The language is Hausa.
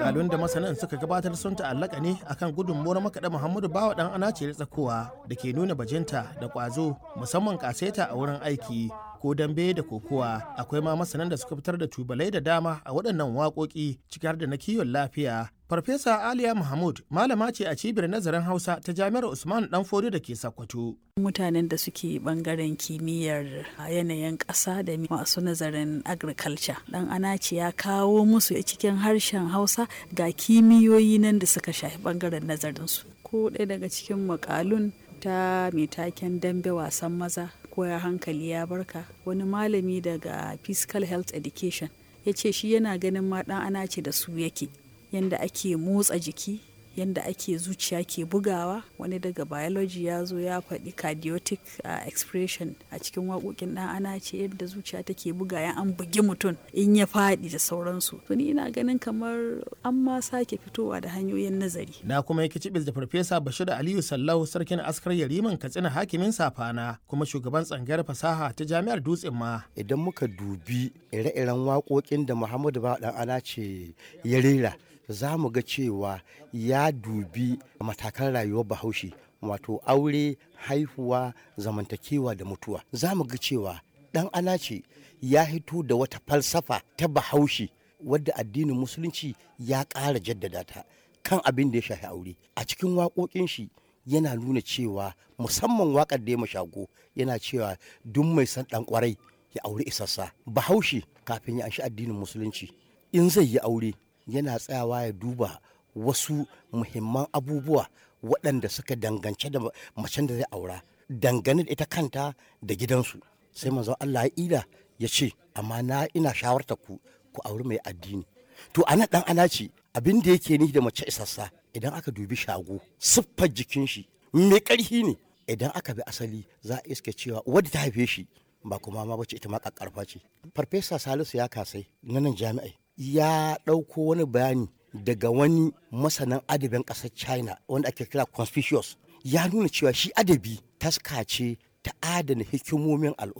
makalun da masanan suka gabatar sun ta'allaka ne akan gudunmuwar makaɗa muhammadu bawa ɗan anace tsakowa da ke nuna bajinta da ƙwazo musamman ƙaseta a wurin aiki ko dambe da kokowa akwai ma masanan da suka fitar da tubalai da dama a waɗannan waƙoƙi ciki har da na kiwon lafiya farfesa aliya mahmud malama ce a cibiyar nazarin hausa ta jami'ar usman dan fodi da ke sakkwato mutanen da suke bangaren kimiyyar yanayin ƙasa da masu nazarin agriculture dan anaci ya kawo musu cikin harshen hausa ga kimiyoyi nan da suka shafi bangaren nazarinsu ko ɗaya daga cikin makalun ta mai taken dambe wasan maza koya hankali ya barka wani malami daga physical health education ya ce shi yana ganin ma ɗan ana ce da su yake yanda ake motsa jiki yanda ake zuciya ke bugawa wani daga biology ya zo ya faɗi cardiotic uh, expression a cikin waƙoƙin ɗan ana ce yadda zuciya take buga ya an bugi mutum in ya faɗi da sauransu to ni ina ganin kamar an ma sake fitowa da hanyoyin nazari na kuma yake cibis da farfesa bashir aliyu sallau sarkin askar yariman katsina hakimin safana kuma shugaban tsangayar fasaha ta jami'ar dutsen ma idan muka dubi ire-iren waƙoƙin da muhammadu ba ɗan ana ce ya rera za mu ga cewa ya dubi matakan rayuwar bahaushe wato aure haihuwa zamantakewa da mutuwa za mu ga cewa dan ana ce ya hito da wata falsafa ta bahaushe wadda addinin musulunci ya ƙara jaddada ta kan abin da ya shafi aure a cikin waƙoƙin shi yana nuna cewa musamman waƙar da ya mashago yana cewa duk mai san ɗan ƙwarai ya aure isassa bahaushe kafin ya anshi addinin musulunci in zai yi aure yana tsayawa ya duba wasu muhimman abubuwa waɗanda suka dangance da macen da zai aura dangane da ita kanta da gidansu sai manzon Allah ya ida ya ce amma na ina shawarta ku ku auri mai addini to ana dan ana ce abin da yake ni da mace isassa idan aka dubi shago siffar jikin shi mai ƙarfi ne idan aka bi asali za a iska cewa wadda ta haife shi ba kuma ma bace ita ma kakkarfa ce farfesa salisu ya kasai na nan jami'ai ya ɗauko wani bayani daga wani masanin adabin ƙasar china wanda ake kira conspicuous ya nuna cewa shi adabi taska ce ta adana hikimomin al'umma